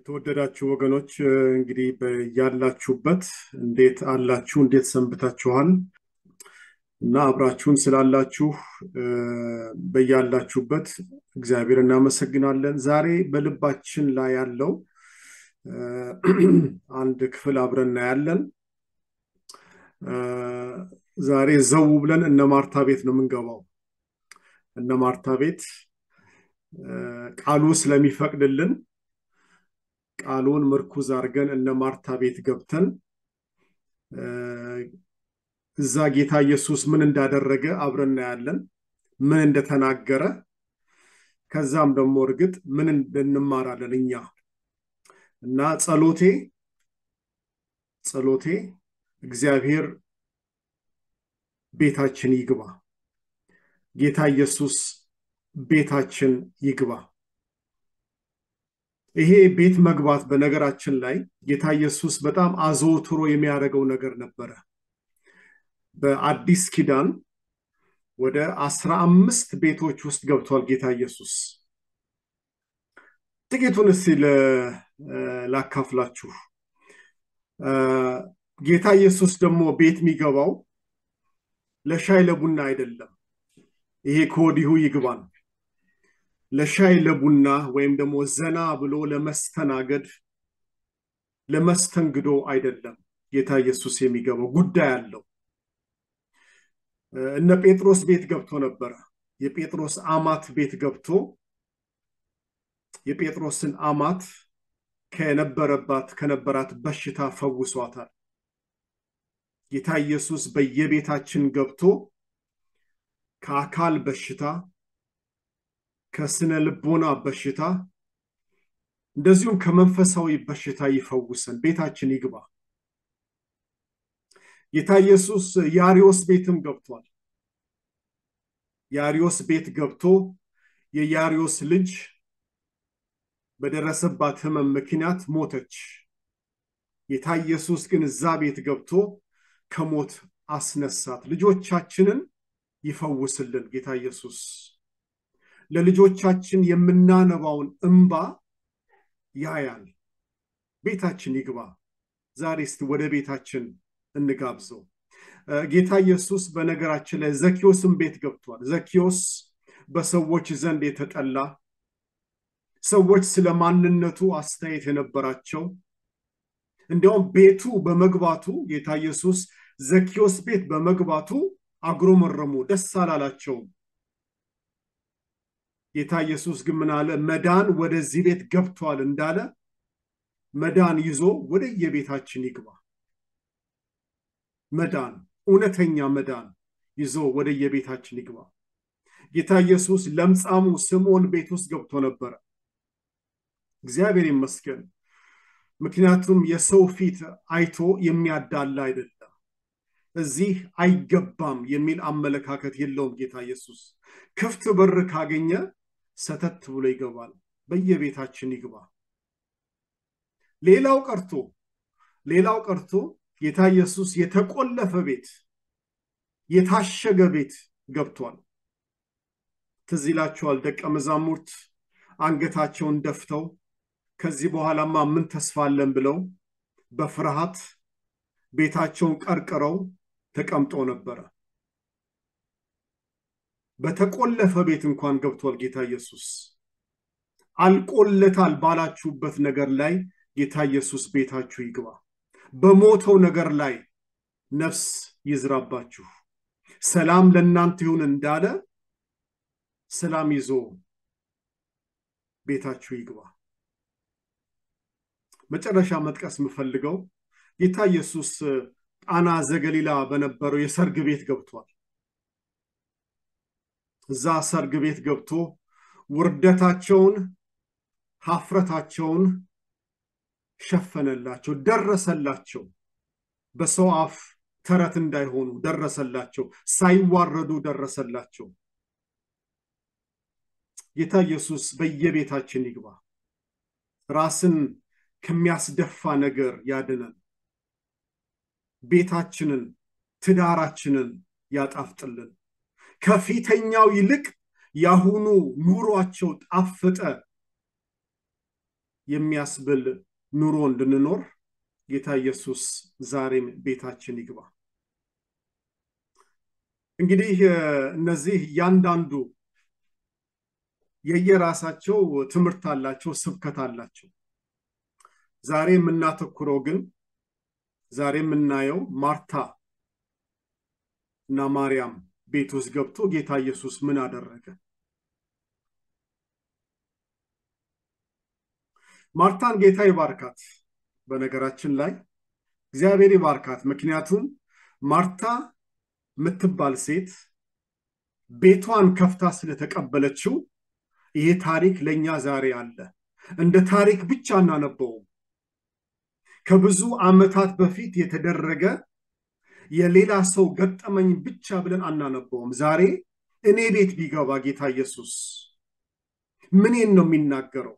የተወደዳችሁ ወገኖች እንግዲህ ያላችሁበት እንዴት አላችሁ? እንዴት ሰንብታችኋል? እና አብራችሁን ስላላችሁ በያላችሁበት እግዚአብሔር እናመሰግናለን። ዛሬ በልባችን ላይ ያለው አንድ ክፍል አብረን እናያለን። ዛሬ ዘው ብለን እነ ማርታ ቤት ነው የምንገባው። እነ ማርታ ቤት ቃሉ ስለሚፈቅድልን ቃሉን ምርኩዝ አድርገን እነ ማርታ ቤት ገብተን እዛ ጌታ ኢየሱስ ምን እንዳደረገ አብረን እናያለን፣ ምን እንደተናገረ፣ ከዛም ደግሞ እርግጥ ምን እንማራለን እኛ እና ጸሎቴ ጸሎቴ እግዚአብሔር ቤታችን ይግባ፣ ጌታ ኢየሱስ ቤታችን ይግባ። ይሄ ቤት መግባት በነገራችን ላይ ጌታ ኢየሱስ በጣም አዘውትሮ የሚያደርገው ነገር ነበረ። በአዲስ ኪዳን ወደ አስራ አምስት ቤቶች ውስጥ ገብቷል ጌታ ኢየሱስ። ጥቂቱን እስቲ ላካፍላችሁ። ጌታ ኢየሱስ ደግሞ ቤት የሚገባው ለሻይ ለቡና አይደለም። ይሄ ከወዲሁ ይግባን። ለሻይ ለቡና ወይም ደግሞ ዘና ብሎ ለመስተናገድ ለመስተንግዶ አይደለም ጌታ ኢየሱስ የሚገባው ጉዳይ አለው። እነ ጴጥሮስ ቤት ገብቶ ነበረ። የጴጥሮስ አማት ቤት ገብቶ የጴጥሮስን አማት ከነበረባት ከነበራት በሽታ ፈውሷታል። ጌታ ኢየሱስ በየቤታችን ገብቶ ከአካል በሽታ ከስነ ልቦና በሽታ እንደዚሁም ከመንፈሳዊ በሽታ ይፈውሰን፣ ቤታችን ይግባ። ጌታ ኢየሱስ የአሪዮስ ቤትም ገብቷል። የአሪዮስ ቤት ገብቶ የያሪዮስ ልጅ በደረሰባት ሕመም ምክንያት ሞተች። ጌታ ኢየሱስ ግን እዛ ቤት ገብቶ ከሞት አስነሳት። ልጆቻችንን ይፈውስልን ጌታ ኢየሱስ። ለልጆቻችን የምናነባውን እንባ ያያል። ቤታችን ይግባ። ዛሬ እስቲ ወደ ቤታችን እንጋብዘው። ጌታ ኢየሱስ በነገራችን ላይ ዘኪዮስም ቤት ገብቷል። ዘኪዮስ በሰዎች ዘንድ የተጠላ ሰዎች ስለ ማንነቱ አስተያየት የነበራቸው እንዲያውም ቤቱ በመግባቱ ጌታ ኢየሱስ ዘኪዮስ ቤት በመግባቱ አጉረመረሙ፣ ደስ አላላቸውም። ጌታ ኢየሱስ ግን ምን አለ? መዳን ወደዚህ ቤት ገብቷል እንዳለ መዳን ይዞ ወደ የቤታችን ይግባ። መዳን እውነተኛ መዳን ይዞ ወደ የቤታችን ይግባ። ጌታ ኢየሱስ ለምጻሙ ስምዖን ቤት ውስጥ ገብቶ ነበረ። እግዚአብሔር ይመስገን። ምክንያቱም የሰው ፊት አይቶ የሚያዳላ አይደለም። እዚህ አይገባም የሚል አመለካከት የለውም ጌታ ኢየሱስ። ክፍት በር ካገኘ ሰተት ብሎ ይገባል። በየቤታችን ይግባ። ሌላው ቀርቶ ሌላው ቀርቶ ጌታ ኢየሱስ የተቆለፈ ቤት የታሸገ ቤት ገብቷል። ትዝ ይላችኋል። ደቀ መዛሙርት አንገታቸውን ደፍተው ከዚህ በኋላማ ምን ተስፋ አለን ብለው በፍርሃት ቤታቸውን ቀርቅረው ተቀምጠው ነበረ። በተቆለፈ ቤት እንኳን ገብቷል ጌታ ኢየሱስ። አልቆለታል ባላችሁበት ነገር ላይ ጌታ ኢየሱስ ቤታችሁ ይግባ። በሞተው ነገር ላይ ነፍስ ይዝራባችሁ። ሰላም ለእናንተ ይሁን እንዳለ ሰላም ይዞ ቤታችሁ ይግባ። መጨረሻ መጥቀስ የምፈልገው ጌታ ኢየሱስ ቃና ዘገሊላ በነበረው የሰርግ ቤት ገብቷል። እዛ ሰርግ ቤት ገብቶ ውርደታቸውን፣ ሀፍረታቸውን ሸፈነላቸው፣ ደረሰላቸው። በሰው አፍ ተረት እንዳይሆኑ ደረሰላቸው። ሳይዋረዱ ደረሰላቸው። ጌታ ኢየሱስ በየቤታችን ይግባ። ራስን ከሚያስደፋ ነገር ያድነን። ቤታችንን፣ ትዳራችንን ያጣፍጥልን። ከፊተኛው ይልቅ ያሁኑ ኑሯቸው ጣፈጠ የሚያስብል ኑሮ እንድንኖር ጌታ ኢየሱስ ዛሬም ቤታችን ይግባ። እንግዲህ እነዚህ እያንዳንዱ የየራሳቸው ትምህርት አላቸው፣ ስብከት አላቸው። ዛሬ የምናተኩረው ግን ዛሬ የምናየው ማርታ እና ማርያም ቤት ውስጥ ገብቶ ጌታ ኢየሱስ ምን አደረገ? ማርታን ጌታ ይባርካት። በነገራችን ላይ እግዚአብሔር ይባርካት። ምክንያቱም ማርታ የምትባል ሴት ቤቷን ከፍታ ስለተቀበለችው ይሄ ታሪክ ለእኛ ዛሬ አለ። እንደ ታሪክ ብቻ እናነበውም። ከብዙ ዓመታት በፊት የተደረገ የሌላ ሰው ገጠመኝ ብቻ ብለን አናነበውም። ዛሬ እኔ ቤት ቢገባ ጌታ ኢየሱስ ምኔን ነው የሚናገረው?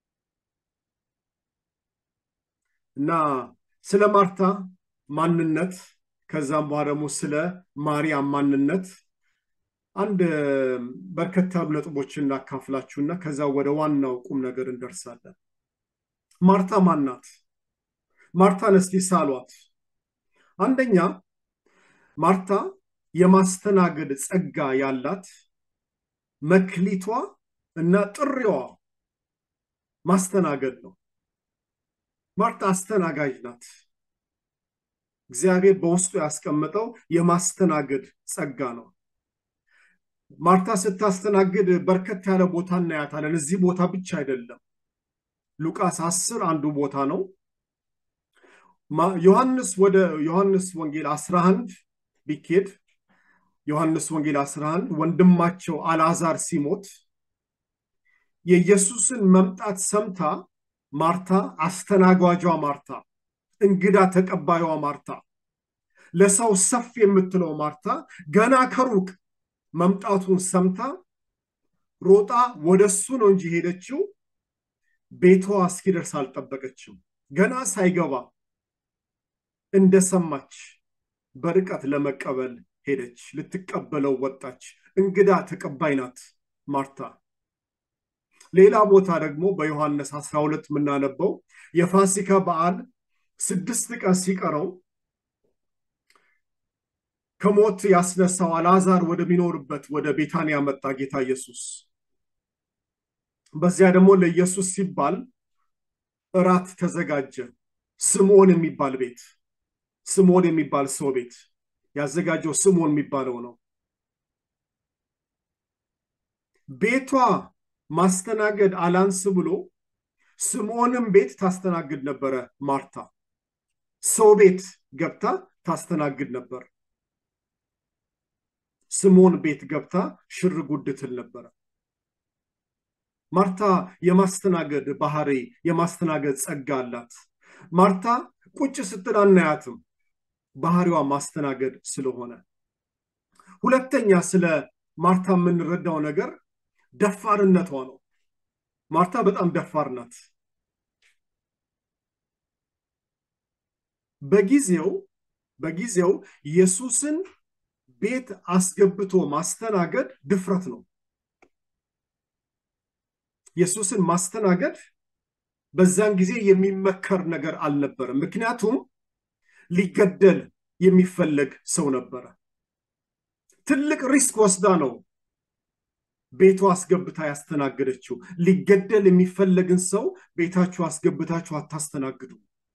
እና ስለ ማርታ ማንነት ከዛም በኋላ ደግሞ ስለ ማርያም ማንነት አንድ በርከት ያሉ ነጥቦችን እናካፍላችሁና ከዛ ወደ ዋናው ቁም ነገር እንደርሳለን። ማርታ ማናት? ማርታን እስቲ ሳሏት። አንደኛ ማርታ የማስተናገድ ጸጋ ያላት መክሊቷ እና ጥሪዋ ማስተናገድ ነው። ማርታ አስተናጋጅ ናት። እግዚአብሔር በውስጡ ያስቀመጠው የማስተናገድ ጸጋ ነው። ማርታ ስታስተናግድ በርከት ያለ ቦታ እናያታለን። እዚህ ቦታ ብቻ አይደለም። ሉቃስ አስር አንዱ ቦታ ነው። ዮሐንስ ወደ ዮሐንስ ወንጌል 11 ቢኬድ ዮሐንስ ወንጌል 11 ወንድማቸው አልዓዛር ሲሞት የኢየሱስን መምጣት ሰምታ ማርታ አስተናጓጇ ማርታ፣ እንግዳ ተቀባዩዋ ማርታ፣ ለሰው ሰፍ የምትለው ማርታ ገና ከሩቅ መምጣቱን ሰምታ ሮጣ ወደ እሱ ነው እንጂ ሄደችው ቤቷ እስኪደርስ አልጠበቀችም። ገና ሳይገባ እንደሰማች በርቀት ለመቀበል ሄደች። ልትቀበለው ወጣች። እንግዳ ተቀባይ ናት ማርታ። ሌላ ቦታ ደግሞ በዮሐንስ 12 የምናነበው የፋሲካ በዓል ስድስት ቀን ሲቀረው ከሞት ያስነሳው አልዓዛር ወደሚኖርበት ወደ ቤታንያ መጣ ጌታ ኢየሱስ። በዚያ ደግሞ ለኢየሱስ ሲባል እራት ተዘጋጀ። ስምዖን የሚባል ቤት ስምዖን የሚባል ሰው ቤት ያዘጋጀው ስምዖን የሚባለው ነው። ቤቷ ማስተናገድ አላንስ ብሎ ስምዖንም ቤት ታስተናግድ ነበረ። ማርታ ሰው ቤት ገብታ ታስተናግድ ነበር። ስምዖን ቤት ገብታ ሽር ጉድ ትል ነበረ። ማርታ የማስተናገድ ባህሪ የማስተናገድ ጸጋ አላት። ማርታ ቁጭ ስትል አናያትም፣ ባህሪዋ ማስተናገድ ስለሆነ። ሁለተኛ ስለ ማርታ የምንረዳው ነገር ደፋርነቷ ነው። ማርታ በጣም ደፋር ናት። በጊዜው በጊዜው ኢየሱስን ቤት አስገብቶ ማስተናገድ ድፍረት ነው። ኢየሱስን ማስተናገድ በዛን ጊዜ የሚመከር ነገር አልነበረም። ምክንያቱም ሊገደል የሚፈለግ ሰው ነበረ። ትልቅ ሪስክ ወስዳ ነው ቤቷ አስገብታ ያስተናገደችው። ሊገደል የሚፈለግን ሰው ቤታችሁ አስገብታችሁ አታስተናግዱ።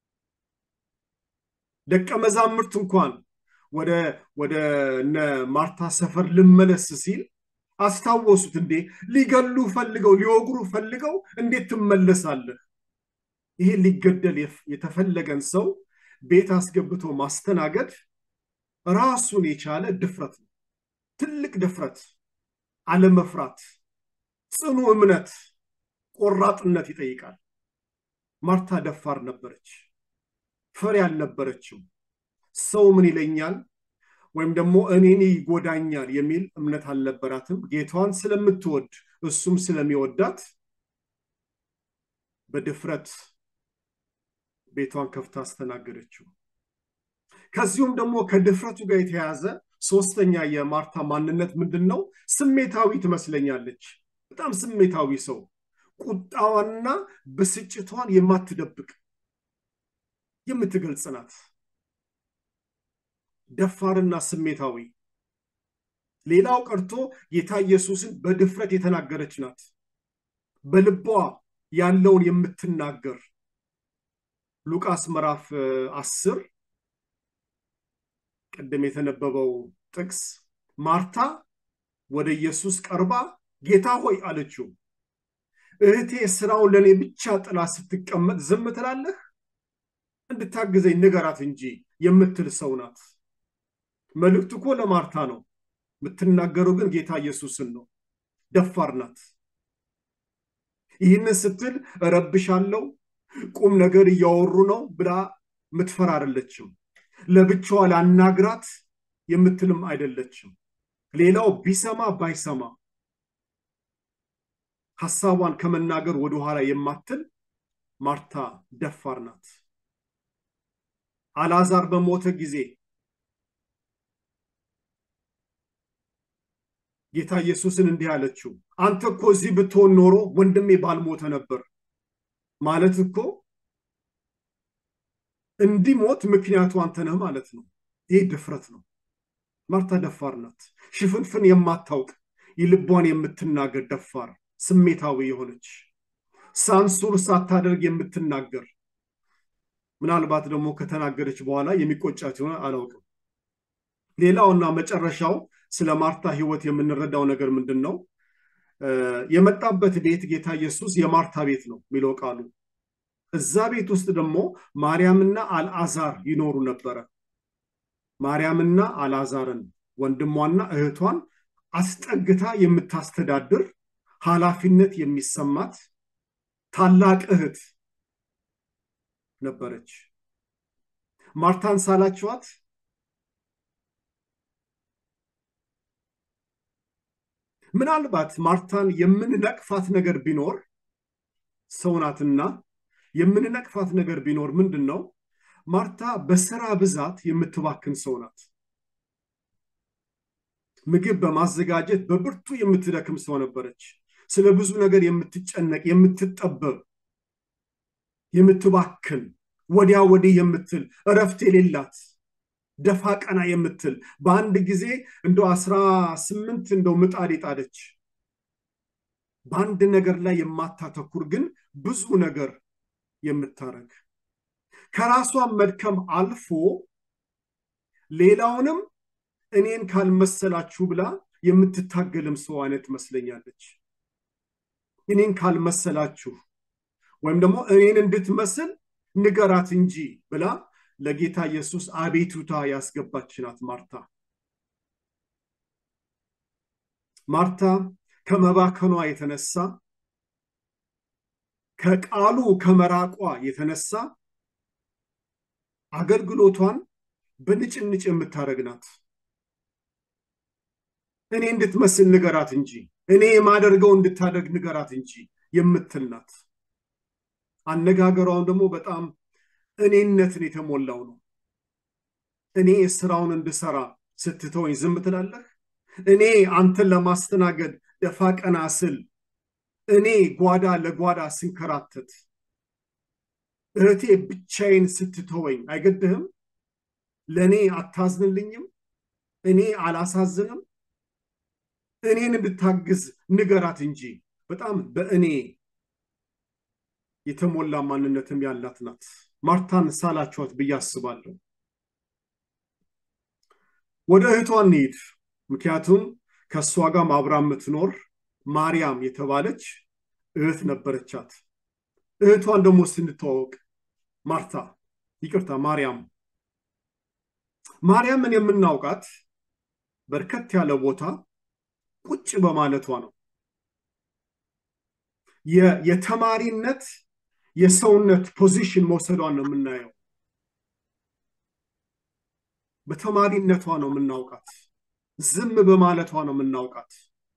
ደቀ መዛሙርት እንኳን ወደ ወደ እነ ማርታ ሰፈር ልመለስ ሲል አስታወሱት። እንዴ ሊገሉ ፈልገው ሊወግሩ ፈልገው እንዴት ትመለሳለህ? ይሄ ሊገደል የተፈለገን ሰው ቤት አስገብቶ ማስተናገድ ራሱን የቻለ ድፍረት ነው። ትልቅ ድፍረት፣ አለመፍራት፣ ጽኑ እምነት፣ ቆራጥነት ይጠይቃል። ማርታ ደፋር ነበረች፣ ፈሪ አልነበረችም። ሰው ምን ይለኛል ወይም ደግሞ እኔን ይጎዳኛል የሚል እምነት አልነበራትም። ጌታዋን ስለምትወድ እሱም ስለሚወዳት በድፍረት ቤቷን ከፍታ አስተናገደችው። ከዚሁም ደግሞ ከድፍረቱ ጋር የተያያዘ ሶስተኛ የማርታ ማንነት ምንድን ነው? ስሜታዊ ትመስለኛለች። በጣም ስሜታዊ ሰው፣ ቁጣዋንና ብስጭቷን የማትደብቅ የምትገልጽ ናት። ደፋርና ስሜታዊ ሌላው ቀርቶ ጌታ ኢየሱስን በድፍረት የተናገረች ናት። በልቧ ያለውን የምትናገር ሉቃስ ምዕራፍ አስር ቅድም የተነበበው ጥቅስ ማርታ ወደ ኢየሱስ ቀርባ ጌታ ሆይ አለችው፣ እህቴ ስራውን ለእኔ ብቻ ጥላ ስትቀመጥ ዝም ትላለህ? እንድታግዘኝ ንገራት እንጂ የምትል ሰው ናት። መልእክቱ እኮ ለማርታ ነው። የምትናገረው ግን ጌታ ኢየሱስን ነው። ደፋር ናት። ይህንን ስትል እረብሻለሁ፣ ቁም ነገር እያወሩ ነው ብላ ምትፈራ አይደለችም። ለብቻዋ ላናግራት የምትልም አይደለችም። ሌላው ቢሰማ ባይሰማ ሐሳቧን ከመናገር ወደኋላ የማትል ማርታ ደፋር ናት። አልዓዛር በሞተ ጊዜ ጌታ ኢየሱስን እንዲህ አለችው፣ አንተ እኮ እዚህ ብትሆን ኖሮ ወንድሜ ባልሞተ ነበር። ማለት እኮ እንዲሞት ምክንያቱ አንተ ነህ ማለት ነው። ይህ ድፍረት ነው። ማርታ ደፋር ናት። ሽፍንፍን የማታውቅ የልቧን የምትናገር ደፋር፣ ስሜታዊ የሆነች ሳንሱር ሳታደርግ የምትናገር ምናልባት ደግሞ ከተናገረች በኋላ የሚቆጫት ይሆን አላውቅም። ሌላውና መጨረሻው ስለ ማርታ ሕይወት የምንረዳው ነገር ምንድን ነው? የመጣበት ቤት ጌታ ኢየሱስ የማርታ ቤት ነው የሚለው ቃሉ። እዛ ቤት ውስጥ ደግሞ ማርያምና አልዓዛር ይኖሩ ነበረ። ማርያምና አልዓዛርን ወንድሟና እህቷን አስጠግታ የምታስተዳድር ኃላፊነት የሚሰማት ታላቅ እህት ነበረች። ማርታን ሳላችኋት ምናልባት ማርታን የምንነቅፋት ነገር ቢኖር ሰው ናትና የምንነቅፋት ነገር ቢኖር ምንድን ነው? ማርታ በስራ ብዛት የምትባክን ሰው ናት። ምግብ በማዘጋጀት በብርቱ የምትደክም ሰው ነበረች። ስለ ብዙ ነገር የምትጨነቅ፣ የምትጠበብ፣ የምትባክን፣ ወዲያ ወዲህ የምትል እረፍት የሌላት ደፋ ቀና የምትል በአንድ ጊዜ እንደው አስራ ስምንት እንደው ምጣድ የጣደች በአንድ ነገር ላይ የማታተኩር ግን ብዙ ነገር የምታረግ ከራሷን መድከም አልፎ ሌላውንም እኔን ካልመሰላችሁ ብላ የምትታገልም ሰው አይነት ትመስለኛለች። እኔን ካልመሰላችሁ ወይም ደግሞ እኔን እንድትመስል ንገራት እንጂ ብላ ለጌታ ኢየሱስ አቤቱታ ያስገባች ናት ማርታ። ማርታ ከመባከኗ የተነሳ ከቃሉ ከመራቋ የተነሳ አገልግሎቷን በንጭንጭ የምታደርግ ናት። እኔ እንድትመስል ንገራት እንጂ እኔ የማደርገው እንድታደርግ ንገራት እንጂ የምትል ናት። አነጋገሯም ደግሞ በጣም እኔነትን የተሞላው ነው። እኔ ስራውን እንድሰራ ስትተወኝ ዝም ትላለህ? እኔ አንተን ለማስተናገድ ደፋ ቀና ስል፣ እኔ ጓዳ ለጓዳ ስንከራተት፣ እህቴ ብቻዬን ስትተወኝ አይገድህም? ለእኔ አታዝንልኝም? እኔ አላሳዝንም? እኔን እንድታግዝ ንገራት እንጂ በጣም በእኔ የተሞላ ማንነትም ያላት ናት። ማርታን ሳላችኋት ብዬ አስባለሁ። ወደ እህቷ እንሂድ። ምክንያቱም ከእሷ ጋር አብራ የምትኖር ማርያም የተባለች እህት ነበረቻት። እህቷን ደግሞ ስንተዋወቅ ማርታ ይቅርታ፣ ማርያም ማርያምን የምናውቃት በርከት ያለ ቦታ ቁጭ በማለቷ ነው። የተማሪነት የሰውነት ፖዚሽን መውሰዷን ነው የምናየው። በተማሪነቷ ነው የምናውቃት። ዝም በማለቷ ነው የምናውቃት።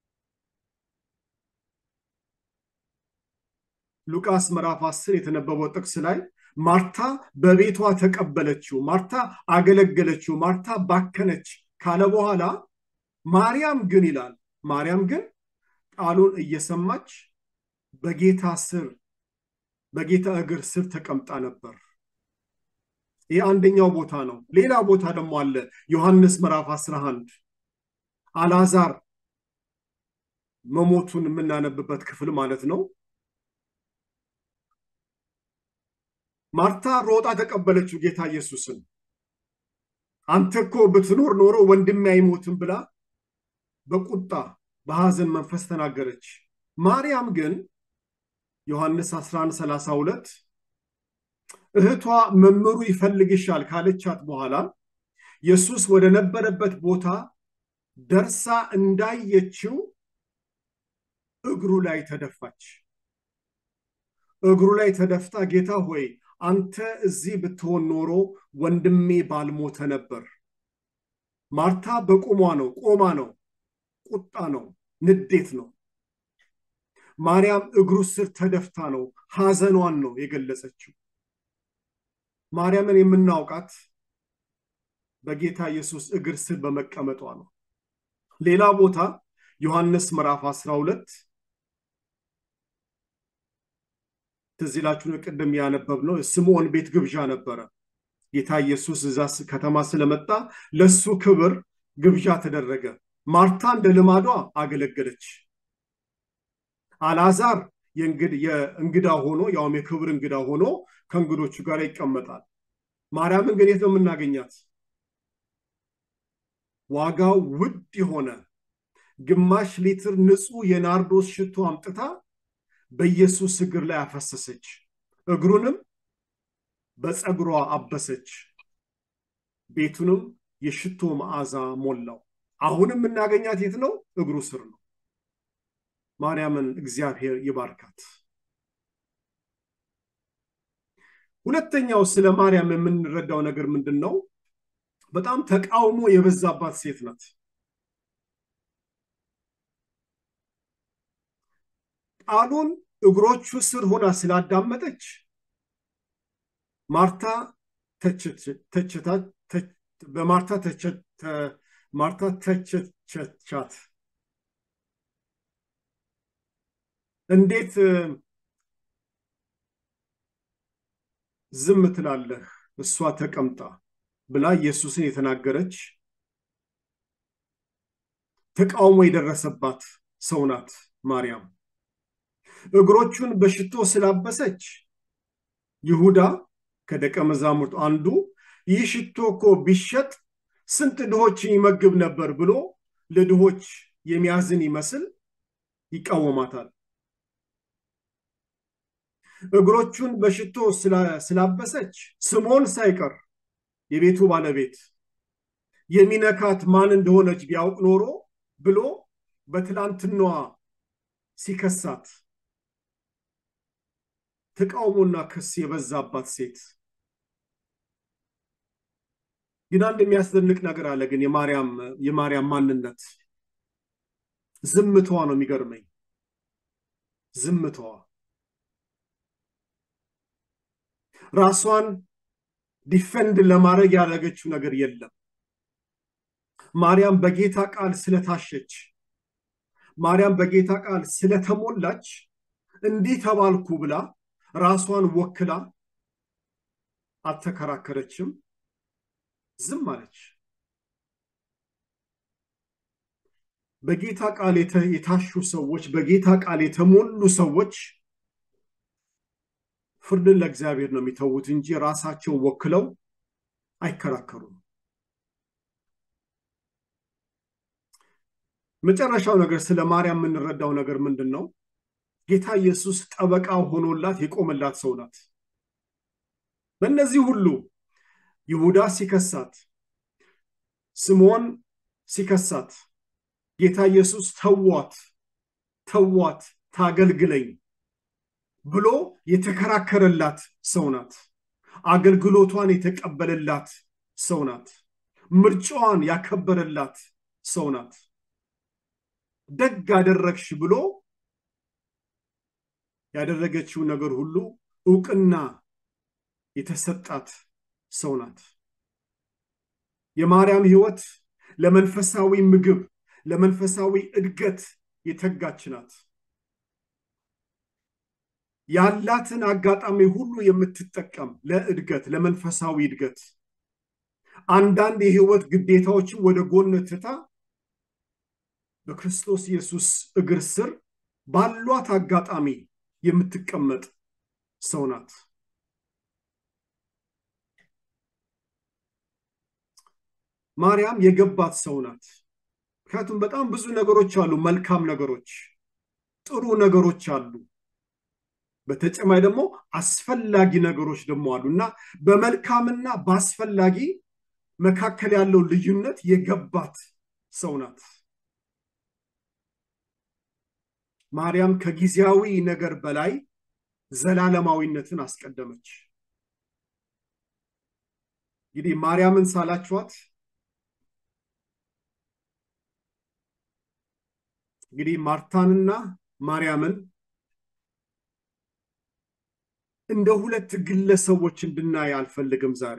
ሉቃስ ምዕራፍ አስር የተነበበው ጥቅስ ላይ ማርታ በቤቷ ተቀበለችው፣ ማርታ አገለገለችው፣ ማርታ ባከነች ካለ በኋላ ማርያም ግን ይላል ማርያም ግን ቃሉን እየሰማች በጌታ ስር በጌታ እግር ስር ተቀምጣ ነበር። ይህ አንደኛው ቦታ ነው። ሌላ ቦታ ደግሞ አለ። ዮሐንስ ምዕራፍ 11 አልዓዛር መሞቱን የምናነብበት ክፍል ማለት ነው። ማርታ ሮጣ ተቀበለችው ጌታ ኢየሱስን። አንተ እኮ ብትኖር ኖሮ ወንድሜ አይሞትም ብላ በቁጣ በሐዘን መንፈስ ተናገረች። ማርያም ግን ዮሐንስ 1132 እህቷ መምህሩ ይፈልግሻል ካለቻት በኋላ ኢየሱስ ወደ ነበረበት ቦታ ደርሳ እንዳየችው እግሩ ላይ ተደፋች። እግሩ ላይ ተደፍታ ጌታ ሆይ አንተ እዚህ ብትሆን ኖሮ ወንድሜ ባልሞተ ነበር። ማርታ በቁሟ ነው፣ ቆማ ነው፣ ቁጣ ነው፣ ንዴት ነው። ማርያም እግሩ ስር ተደፍታ ነው፣ ሐዘኗን ነው የገለጸችው። ማርያምን የምናውቃት በጌታ ኢየሱስ እግር ስር በመቀመጧ ነው። ሌላ ቦታ ዮሐንስ ምዕራፍ 12 ትዝ ይላችሁን? ቅድም ያነበብነው ስምዖን ቤት ግብዣ ነበረ። ጌታ ኢየሱስ እዛ ከተማ ስለመጣ ለሱ ክብር ግብዣ ተደረገ። ማርታ እንደ ልማዷ አገለገለች። አልዓዛር የእንግዳ ሆኖ ያውም የክብር እንግዳ ሆኖ ከእንግዶቹ ጋር ይቀመጣል። ማርያምን ግን የት ነው የምናገኛት? ዋጋው ውድ የሆነ ግማሽ ሊትር ንጹህ የናርዶስ ሽቶ አምጥታ በኢየሱስ እግር ላይ አፈሰሰች። እግሩንም በፀጉሯ አበሰች። ቤቱንም የሽቶ መዓዛ ሞላው። አሁንም የምናገኛት የት ነው? እግሩ ስር ነው። ማርያምን እግዚአብሔር ይባርካት። ሁለተኛው ስለ ማርያም የምንረዳው ነገር ምንድን ነው? በጣም ተቃውሞ የበዛባት ሴት ናት። ቃሉን እግሮቹ ስር ሆና ስላዳመጠች ማርታ በማርታ ማርታ ተቸቻት። እንዴት ዝም ትላለህ? እሷ ተቀምጣ ብላ ኢየሱስን የተናገረች ተቃውሞ የደረሰባት ሰው ናት ማርያም። እግሮቹን በሽቶ ስላበሰች ይሁዳ ከደቀ መዛሙርት አንዱ ይህ ሽቶ እኮ ቢሸጥ ስንት ድሆችን ይመግብ ነበር ብሎ ለድሆች የሚያዝን ይመስል ይቃወማታል። እግሮቹን በሽቶ ስላበሰች ስምዖን ሳይቀር የቤቱ ባለቤት የሚነካት ማን እንደሆነች ቢያውቅ ኖሮ ብሎ በትላንትናዋ ሲከሳት ተቃውሞና ክስ የበዛባት ሴት ግን አንድ የሚያስደንቅ ነገር አለ። ግን የማርያም ማንነት ዝምታዋ ነው የሚገርመኝ። ዝምታዋ ራሷን ዲፈንድ ለማድረግ ያደረገችው ነገር የለም። ማርያም በጌታ ቃል ስለታሸች፣ ማርያም በጌታ ቃል ስለተሞላች እንዲህ ተባልኩ ብላ ራሷን ወክላ አልተከራከረችም፣ ዝም አለች። በጌታ ቃል የታሹ ሰዎች፣ በጌታ ቃል የተሞሉ ሰዎች ፍርድን ለእግዚአብሔር ነው የሚተዉት እንጂ ራሳቸውን ወክለው አይከራከሩም። መጨረሻው ነገር ስለ ማርያም የምንረዳው ነገር ምንድን ነው? ጌታ ኢየሱስ ጠበቃ ሆኖላት የቆመላት ሰው ናት። በእነዚህ ሁሉ ይሁዳ ሲከሳት፣ ስምዖን ሲከሳት፣ ጌታ ኢየሱስ ተዋት ተዋት ታገልግለኝ ብሎ የተከራከረላት ሰው ናት። አገልግሎቷን የተቀበለላት ሰው ናት። ምርጫዋን ያከበረላት ሰው ናት። ደግ አደረግሽ ብሎ ያደረገችው ነገር ሁሉ እውቅና የተሰጣት ሰው ናት። የማርያም ሕይወት ለመንፈሳዊ ምግብ፣ ለመንፈሳዊ እድገት የተጋች ናት። ያላትን አጋጣሚ ሁሉ የምትጠቀም ለእድገት ለመንፈሳዊ እድገት አንዳንድ የህይወት ግዴታዎችን ወደ ጎን ትታ በክርስቶስ ኢየሱስ እግር ስር ባሏት አጋጣሚ የምትቀመጥ ሰው ናት። ማርያም የገባት ሰው ናት። ምክንያቱም በጣም ብዙ ነገሮች አሉ፣ መልካም ነገሮች፣ ጥሩ ነገሮች አሉ። በተጨማሪ ደግሞ አስፈላጊ ነገሮች ደግሞ አሉ እና በመልካምና በአስፈላጊ መካከል ያለው ልዩነት የገባት ሰው ናት። ማርያም ከጊዜያዊ ነገር በላይ ዘላለማዊነትን አስቀደመች። እንግዲህ ማርያምን ሳላችኋት እንግዲህ ማርታንና ማርያምን እንደ ሁለት ግለሰቦች እንድናይ አልፈልግም ዛሬ።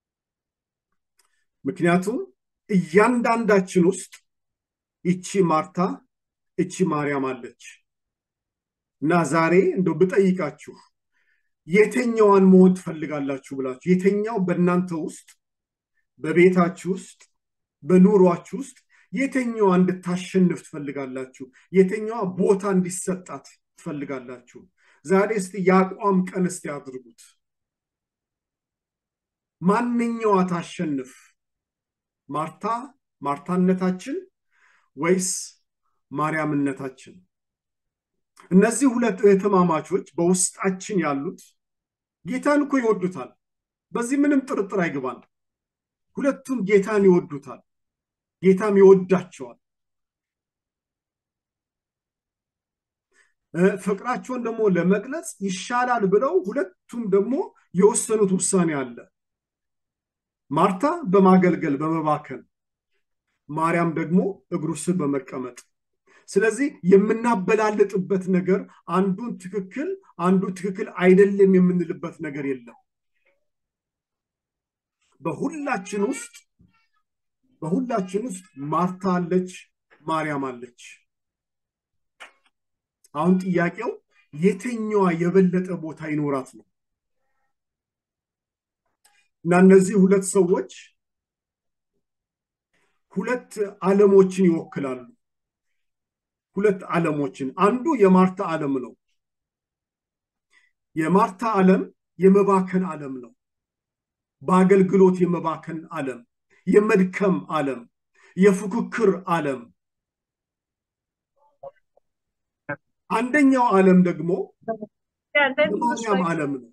ምክንያቱም እያንዳንዳችን ውስጥ ይቺ ማርታ እቺ ማርያም አለች እና ዛሬ እንደው ብጠይቃችሁ የትኛዋን መሆን ትፈልጋላችሁ ብላችሁ የትኛው በእናንተ ውስጥ በቤታችሁ ውስጥ በኑሯችሁ ውስጥ የትኛዋ እንድታሸንፍ ትፈልጋላችሁ? የትኛዋ ቦታ እንዲሰጣት ትፈልጋላችሁ? ዛሬ እስቲ የአቋም ቀን እስቲ አድርጉት። ማንኛዋ ታሸንፍ? ማርታ ማርታነታችን ወይስ ማርያምነታችን? እነዚህ ሁለት እህትማማቾች በውስጣችን ያሉት ጌታን እኮ ይወዱታል። በዚህ ምንም ጥርጥር አይገባል። ሁለቱም ጌታን ይወዱታል፣ ጌታም ይወዳቸዋል። ፍቅራቸውን ደግሞ ለመግለጽ ይሻላል ብለው ሁለቱም ደግሞ የወሰኑት ውሳኔ አለ። ማርታ በማገልገል በመባከን፣ ማርያም ደግሞ እግሩ ስር በመቀመጥ ስለዚህ የምናበላልጥበት ነገር አንዱን ትክክል አንዱ ትክክል አይደለም የምንልበት ነገር የለም። በሁላችን ውስጥ በሁላችን ውስጥ ማርታ አለች፣ ማርያም አለች። አሁን ጥያቄው የትኛዋ የበለጠ ቦታ ይኖራት ነው እና እነዚህ ሁለት ሰዎች ሁለት ዓለሞችን ይወክላሉ። ሁለት ዓለሞችን አንዱ የማርታ ዓለም ነው። የማርታ ዓለም የመባከን ዓለም ነው። በአገልግሎት የመባከን ዓለም፣ የመድከም ዓለም፣ የፉክክር ዓለም። አንደኛው ዓለም ደግሞ የማርያም ዓለም ነው።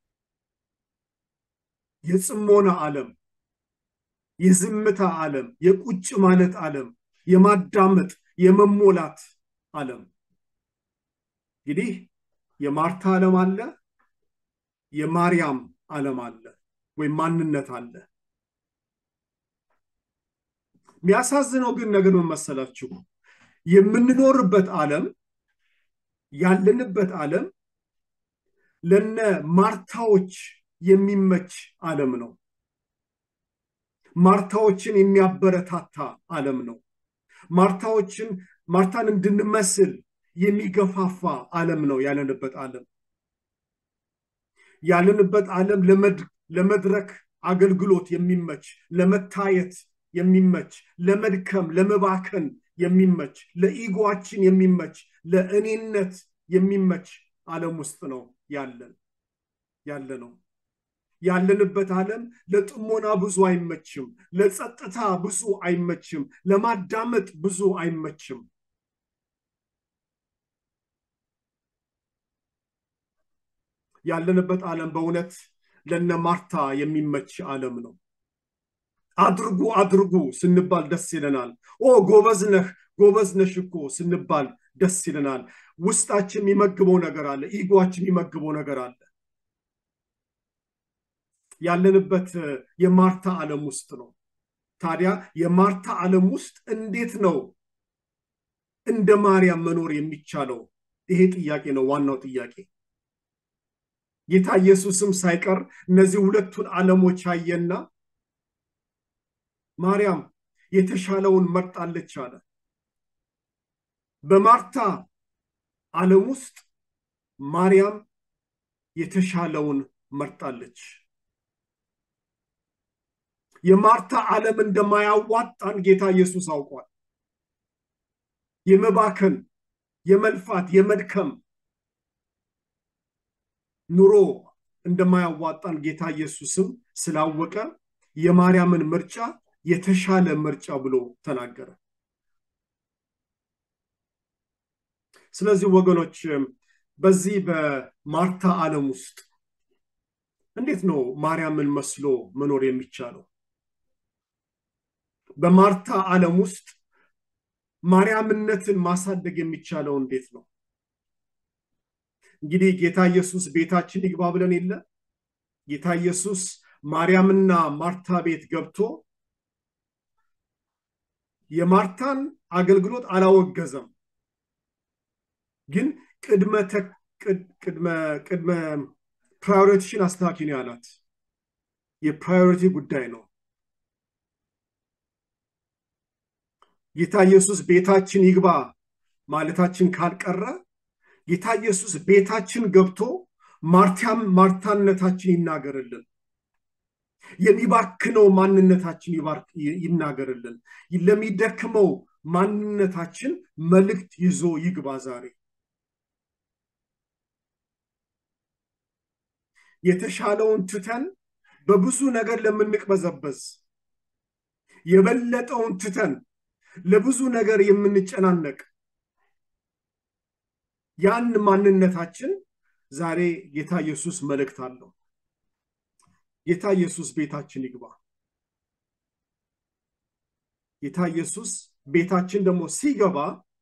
የጽሞና ዓለም፣ የዝምታ ዓለም፣ የቁጭ ማለት ዓለም፣ የማዳመጥ የመሞላት ዓለም። እንግዲህ የማርታ ዓለም አለ፣ የማርያም ዓለም አለ ወይም ማንነት አለ። የሚያሳዝነው ግን ነገር ምን መሰላችሁ? የምንኖርበት ዓለም ያለንበት ዓለም ለነ ማርታዎች የሚመች ዓለም ነው። ማርታዎችን የሚያበረታታ ዓለም ነው። ማርታዎችን ማርታን እንድንመስል የሚገፋፋ ዓለም ነው ያለንበት ዓለም። ያለንበት ዓለም ለመድረክ አገልግሎት የሚመች ለመታየት የሚመች ለመድከም ለመባከን የሚመች ለኢጎችን የሚመች ለእኔነት የሚመች ዓለም ውስጥ ነው ያለን ያለ ነው። ያለንበት ዓለም ለጥሞና ብዙ አይመችም፣ ለጸጥታ ብዙ አይመችም፣ ለማዳመጥ ብዙ አይመችም። ያለንበት ዓለም በእውነት ለነ ማርታ የሚመች ዓለም ነው። አድርጉ አድርጉ ስንባል ደስ ይለናል። ኦ ጎበዝ ነህ ጎበዝ ነሽ እኮ ስንባል ደስ ይለናል። ውስጣችን የሚመግበው ነገር አለ፣ ኢጓችን የሚመግበው ነገር አለ። ያለንበት የማርታ ዓለም ውስጥ ነው። ታዲያ የማርታ ዓለም ውስጥ እንዴት ነው እንደ ማርያም መኖር የሚቻለው? ይሄ ጥያቄ ነው ዋናው ጥያቄ። ጌታ ኢየሱስም ሳይቀር እነዚህ ሁለቱን ዓለሞች አየና ማርያም የተሻለውን መርጣለች አለ። በማርታ ዓለም ውስጥ ማርያም የተሻለውን መርጣለች። የማርታ ዓለም እንደማያዋጣን ጌታ ኢየሱስ አውቋል። የመባከን፣ የመልፋት፣ የመድከም ኑሮ እንደማያዋጣን ጌታ ኢየሱስም ስላወቀ የማርያምን ምርጫ የተሻለ ምርጫ ብሎ ተናገረ። ስለዚህ ወገኖች በዚህ በማርታ ዓለም ውስጥ እንዴት ነው ማርያምን መስሎ መኖር የሚቻለው? በማርታ ዓለም ውስጥ ማርያምነትን ማሳደግ የሚቻለው እንዴት ነው? እንግዲህ ጌታ ኢየሱስ ቤታችን ይግባ ብለን የለ ጌታ ኢየሱስ ማርያምና ማርታ ቤት ገብቶ የማርታን አገልግሎት አላወገዘም። ግን ቅድመ ቅድመ ቅድመ ፕራዮሪቲሽን አስተካኪ ነው ያላት። የፕራዮሪቲ ጉዳይ ነው። ጌታ ኢየሱስ ቤታችን ይግባ ማለታችን ካልቀረ ጌታ ኢየሱስ ቤታችን ገብቶ ማርታም ማርታነታችን ይናገርልን። የሚባክነው ማንነታችን ይናገርልን። ለሚደክመው ማንነታችን መልእክት ይዞ ይግባ ዛሬ። የተሻለውን ትተን በብዙ ነገር ለምንቅበዘበዝ የበለጠውን ትተን ለብዙ ነገር የምንጨናነቅ ያን ማንነታችን ዛሬ ጌታ ኢየሱስ መልእክት አለው። ጌታ ኢየሱስ ቤታችን ይግባ። ጌታ ኢየሱስ ቤታችን ደግሞ ሲገባ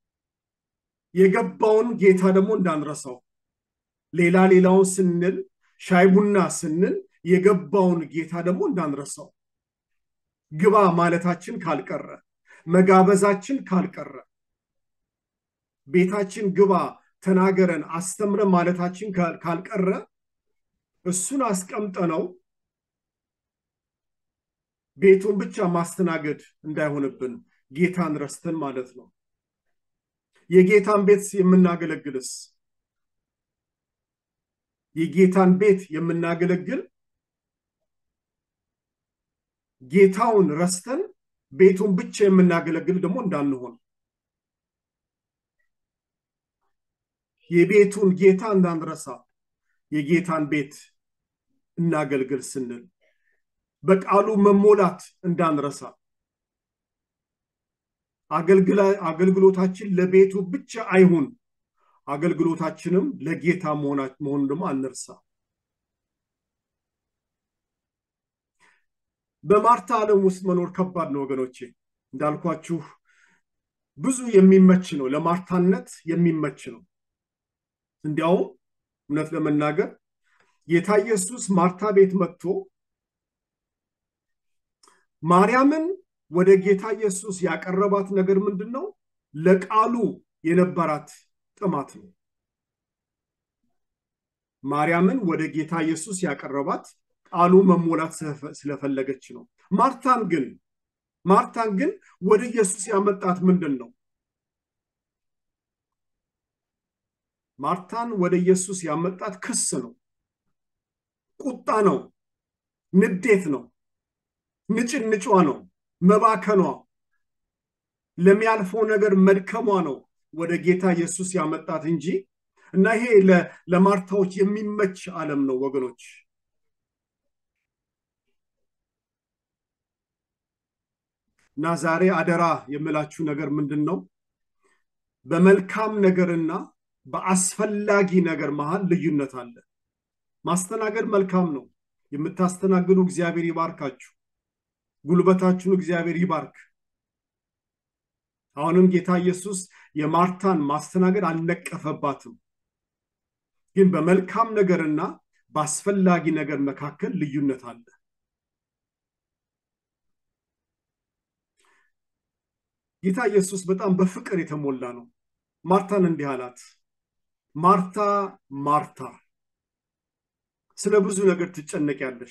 የገባውን ጌታ ደግሞ እንዳንረሳው ሌላ ሌላውን ስንል ሻይ ቡና ስንል የገባውን ጌታ ደግሞ እንዳንረሳው ግባ ማለታችን ካልቀረ መጋበዛችን ካልቀረ ቤታችን ግባ ተናገረን አስተምረን ማለታችን ካልቀረ እሱን አስቀምጠ ነው ቤቱን ብቻ ማስተናገድ እንዳይሆንብን ጌታን ረስተን ማለት ነው። የጌታን ቤት የምናገለግልስ የጌታን ቤት የምናገለግል ጌታውን ረስተን ቤቱን ብቻ የምናገለግል ደግሞ እንዳንሆን የቤቱን ጌታ እንዳንረሳ የጌታን ቤት እናገልግል ስንል በቃሉ መሞላት እንዳንረሳ አገልግሎታችን ለቤቱ ብቻ አይሁን፣ አገልግሎታችንም ለጌታ መሆኑን ደግሞ አንርሳ። በማርታ ዓለም ውስጥ መኖር ከባድ ነው ወገኖቼ። እንዳልኳችሁ ብዙ የሚመች ነው፣ ለማርታነት የሚመች ነው። እንዲያውም እውነት ለመናገር ጌታ ኢየሱስ ማርታ ቤት መጥቶ ማርያምን ወደ ጌታ ኢየሱስ ያቀረባት ነገር ምንድን ነው? ለቃሉ የነበራት ጥማት ነው። ማርያምን ወደ ጌታ ኢየሱስ ያቀረባት ቃሉ መሞላት ስለፈለገች ነው። ማርታን ግን ማርታን ግን ወደ ኢየሱስ ያመጣት ምንድን ነው? ማርታን ወደ ኢየሱስ ያመጣት ክስ ነው፣ ቁጣ ነው፣ ንዴት ነው፣ ንጭንጯ ነው፣ መባከኗ፣ ለሚያልፈው ነገር መድከሟ ነው ወደ ጌታ ኢየሱስ ያመጣት እንጂ እና ይሄ ለማርታዎች የሚመች ዓለም ነው ወገኖች። እና ዛሬ አደራ የምላችሁ ነገር ምንድን ነው? በመልካም ነገርና በአስፈላጊ ነገር መሃል ልዩነት አለ። ማስተናገድ መልካም ነው። የምታስተናግዱ እግዚአብሔር ይባርካችሁ። ጉልበታችሁን እግዚአብሔር ይባርክ። አሁንም ጌታ ኢየሱስ የማርታን ማስተናገድ አልነቀፈባትም። ግን በመልካም ነገርና በአስፈላጊ ነገር መካከል ልዩነት አለ። ጌታ ኢየሱስ በጣም በፍቅር የተሞላ ነው። ማርታን እንዲህ አላት፣ ማርታ ማርታ ስለ ብዙ ነገር ትጨነቂያለሽ።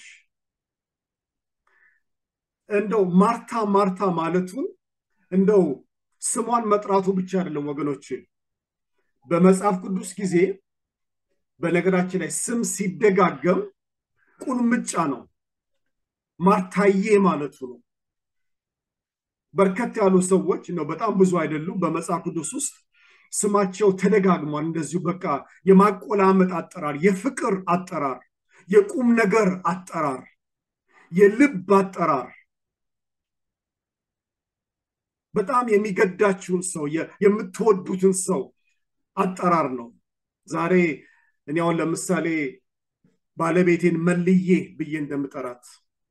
እንደው ማርታ ማርታ ማለቱን እንደው ስሟን መጥራቱ ብቻ አይደለም ወገኖች። በመጽሐፍ ቅዱስ ጊዜ በነገራችን ላይ ስም ሲደጋገም ቁልምጫ ነው። ማርታዬ ማለቱ ነው። በርከት ያሉ ሰዎች ነው፣ በጣም ብዙ አይደሉም። በመጽሐፍ ቅዱስ ውስጥ ስማቸው ተደጋግሟል። እንደዚሁ በቃ የማቆላመጥ አጠራር፣ የፍቅር አጠራር፣ የቁም ነገር አጠራር፣ የልብ አጠራር በጣም የሚገዳችሁን ሰው የምትወዱትን ሰው አጠራር ነው። ዛሬ እኔ አሁን ለምሳሌ ባለቤቴን መልዬ ብዬ እንደምጠራት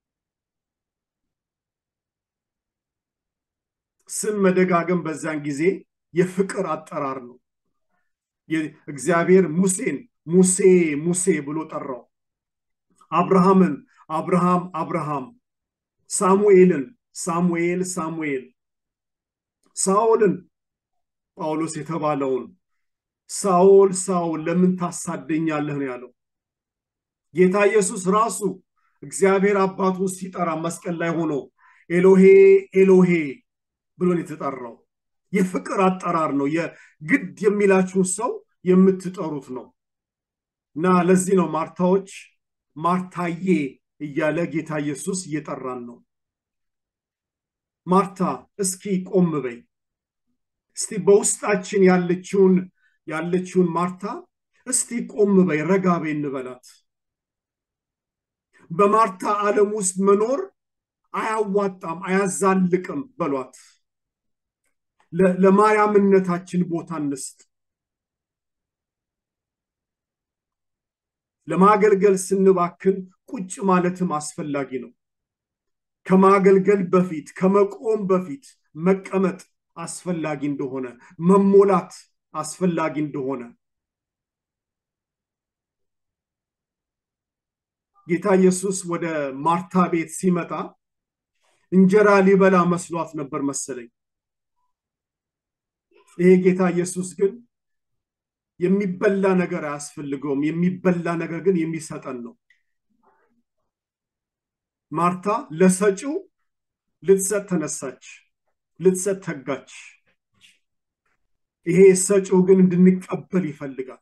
ስም መደጋገም በዛን ጊዜ የፍቅር አጠራር ነው። እግዚአብሔር ሙሴን ሙሴ ሙሴ ብሎ ጠራው። አብርሃምን አብርሃም አብርሃም፣ ሳሙኤልን ሳሙኤል ሳሙኤል፣ ሳኦልን ጳውሎስ የተባለውን ሳኦል ሳኦል ለምን ታሳደኛለህ ነው ያለው። ጌታ ኢየሱስ ራሱ እግዚአብሔር አባቱን ሲጠራ መስቀል ላይ ሆኖ ኤሎሄ ኤሎሄ ብሎን የተጠራው የፍቅር አጠራር ነው። የግድ የሚላችሁን ሰው የምትጠሩት ነው እና ለዚህ ነው ማርታዎች ማርታዬ እያለ ጌታ ኢየሱስ እየጠራን ነው። ማርታ እስኪ ቆም በይ እስቲ በውስጣችን ያለችውን ያለችውን ማርታ እስቲ ቆም በይ ረጋ በይ እንበላት። በማርታ ዓለም ውስጥ መኖር አያዋጣም፣ አያዛልቅም በሏት። ለማርያምነታችን ቦታ እንስጥ። ለማገልገል ስንባክን ቁጭ ማለትም አስፈላጊ ነው። ከማገልገል በፊት ከመቆም በፊት መቀመጥ አስፈላጊ እንደሆነ መሞላት አስፈላጊ እንደሆነ ጌታ ኢየሱስ ወደ ማርታ ቤት ሲመጣ እንጀራ ሊበላ መስሏት ነበር መሰለኝ። ይሄ ጌታ ኢየሱስ ግን የሚበላ ነገር አያስፈልገውም። የሚበላ ነገር ግን የሚሰጠን ነው። ማርታ ለሰጪው ልትሰጥ ተነሳች፣ ልትሰጥ ተጋች። ይሄ ሰጪው ግን እንድንቀበል ይፈልጋል።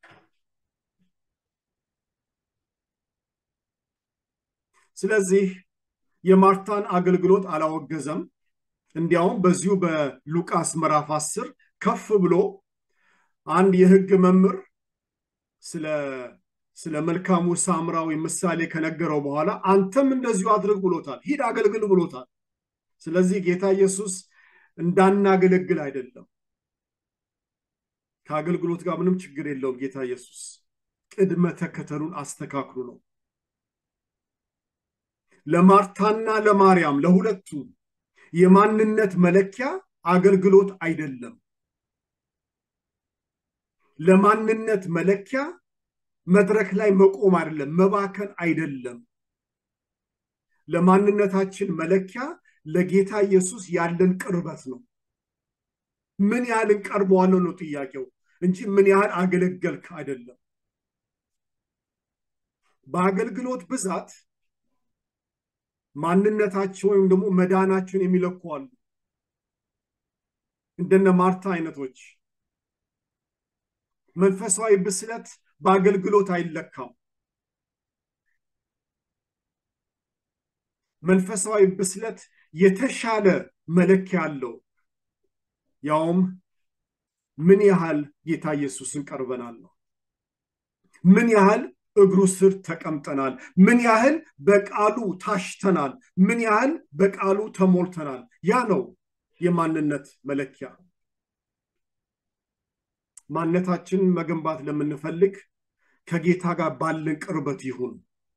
ስለዚህ የማርታን አገልግሎት አላወገዘም። እንዲያውም በዚሁ በሉቃስ ምዕራፍ አስር ከፍ ብሎ አንድ የሕግ መምህር ስለ ስለ መልካሙ ሳምራዊ ምሳሌ ከነገረው በኋላ አንተም እንደዚሁ አድርግ ብሎታል። ሂድ አገልግል ብሎታል። ስለዚህ ጌታ ኢየሱስ እንዳናገለግል አይደለም። ከአገልግሎት ጋር ምንም ችግር የለውም። ጌታ ኢየሱስ ቅድመ ተከተሉን አስተካክሉ ነው። ለማርታና ለማርያም ለሁለቱ የማንነት መለኪያ አገልግሎት አይደለም። ለማንነት መለኪያ መድረክ ላይ መቆም አይደለም፣ መባከን አይደለም። ለማንነታችን መለኪያ ለጌታ ኢየሱስ ያለን ቅርበት ነው። ምን ያህል እንቀርበዋለሁ ነው ጥያቄው እንጂ ምን ያህል አገለገልክ አይደለም። በአገልግሎት ብዛት ማንነታቸው ወይም ደግሞ መዳናቸውን የሚለኩ አሉ። እንደነ ማርታ አይነቶች መንፈሳዊ ብስለት በአገልግሎት አይለካም። መንፈሳዊ ብስለት የተሻለ መለኪያ አለው። ያውም ምን ያህል ጌታ ኢየሱስን ቀርበናል ነው። ምን ያህል እግሩ ስር ተቀምጠናል። ምን ያህል በቃሉ ታሽተናል። ምን ያህል በቃሉ ተሞልተናል። ያ ነው የማንነት መለኪያ። ማንነታችንን መገንባት ለምንፈልግ ከጌታ ጋር ባለን ቅርበት ይሁን።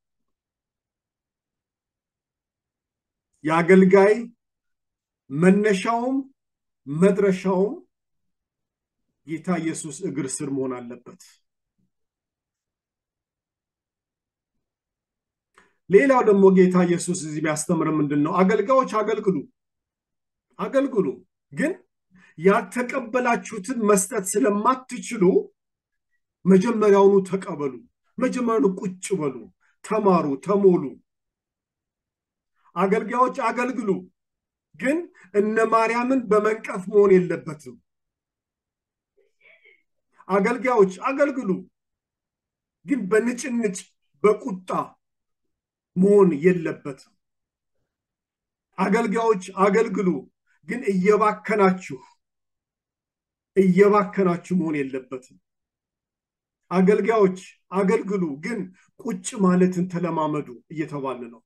የአገልጋይ መነሻውም መድረሻውም ጌታ ኢየሱስ እግር ስር መሆን አለበት። ሌላው ደግሞ ጌታ ኢየሱስ እዚህ ቢያስተምር ምንድን ነው? አገልጋዮች አገልግሉ አገልግሉ፣ ግን ያልተቀበላችሁትን መስጠት ስለማትችሉ መጀመሪያውኑ ተቀበሉ። መጀመሪያውኑ ቁጭ በሉ፣ ተማሩ፣ ተሞሉ። አገልጋዮች አገልግሉ፣ ግን እነ ማርያምን በመንቀፍ መሆን የለበትም። አገልጋዮች አገልግሉ፣ ግን በንጭንጭ በቁጣ መሆን የለበትም። አገልጋዮች አገልግሉ፣ ግን እየባከናችሁ እየባከናችሁ መሆን የለበትም። አገልጋዮች አገልግሉ፣ ግን ቁጭ ማለትን ተለማመዱ እየተባለ ነው።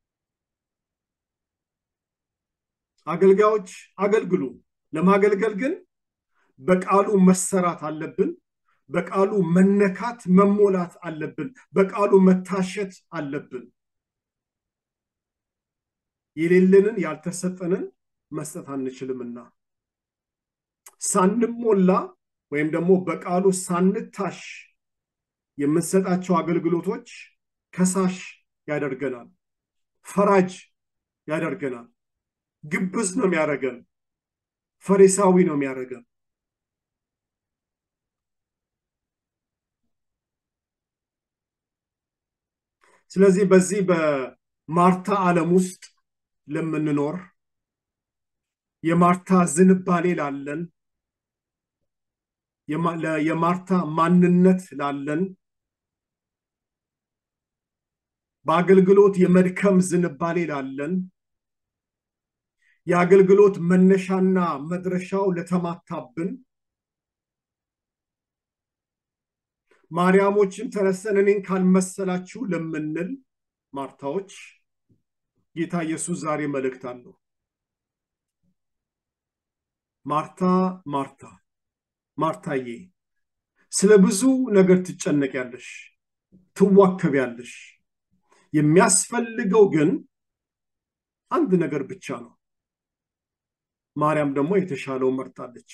አገልጋዮች አገልግሉ፣ ለማገልገል ግን በቃሉ መሰራት አለብን። በቃሉ መነካት መሞላት አለብን። በቃሉ መታሸት አለብን። የሌለንን ያልተሰጠንን መስጠት አንችልምና ሳንሞላ ወይም ደግሞ በቃሉ ሳንታሽ የምንሰጣቸው አገልግሎቶች ከሳሽ ያደርገናል፣ ፈራጅ ያደርገናል፣ ግብዝ ነው የሚያደርገን፣ ፈሪሳዊ ነው የሚያደርገን። ስለዚህ በዚህ በማርታ ዓለም ውስጥ ለምንኖር የማርታ ዝንባሌ ላለን የማርታ ማንነት ላለን በአገልግሎት የመድከም ዝንባሌ ላለን የአገልግሎት መነሻና መድረሻው ለተማታብን ማርያሞችን ተነስተን እኔን ካልመሰላችሁ ለምንል ማርታዎች ጌታ ኢየሱስ ዛሬ መልእክት አለው። ማርታ ማርታ ማርታዬ ስለ ብዙ ነገር ትጨነቂያለሽ፣ ትዋከቢያለሽ። የሚያስፈልገው ግን አንድ ነገር ብቻ ነው። ማርያም ደግሞ የተሻለው መርጣለች።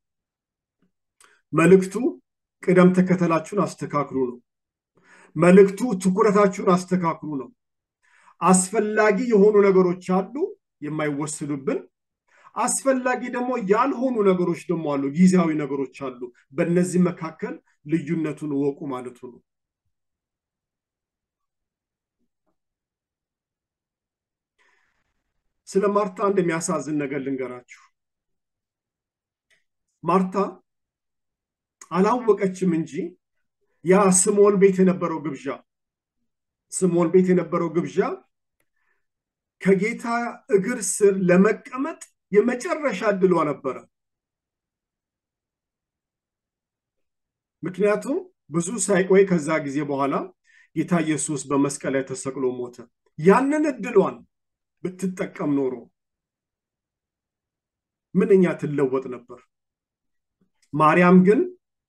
መልእክቱ ቅደም ተከተላችሁን አስተካክሉ ነው። መልእክቱ ትኩረታችሁን አስተካክሉ ነው። አስፈላጊ የሆኑ ነገሮች አሉ የማይወስዱብን አስፈላጊ ደግሞ ያልሆኑ ነገሮች ደግሞ አሉ፣ ጊዜያዊ ነገሮች አሉ። በእነዚህ መካከል ልዩነቱን እወቁ ማለቱ ነው። ስለ ማርታ አንድ የሚያሳዝን ነገር ልንገራችሁ። ማርታ አላወቀችም እንጂ ያ ስምዖን ቤት የነበረው ግብዣ ስምዖን ቤት የነበረው ግብዣ ከጌታ እግር ስር ለመቀመጥ የመጨረሻ እድሏ ነበረ። ምክንያቱም ብዙ ሳይቆይ ከዛ ጊዜ በኋላ ጌታ ኢየሱስ በመስቀል ላይ ተሰቅሎ ሞተ። ያንን እድሏን ብትጠቀም ኖሮ ምንኛ ትለወጥ ነበር። ማርያም ግን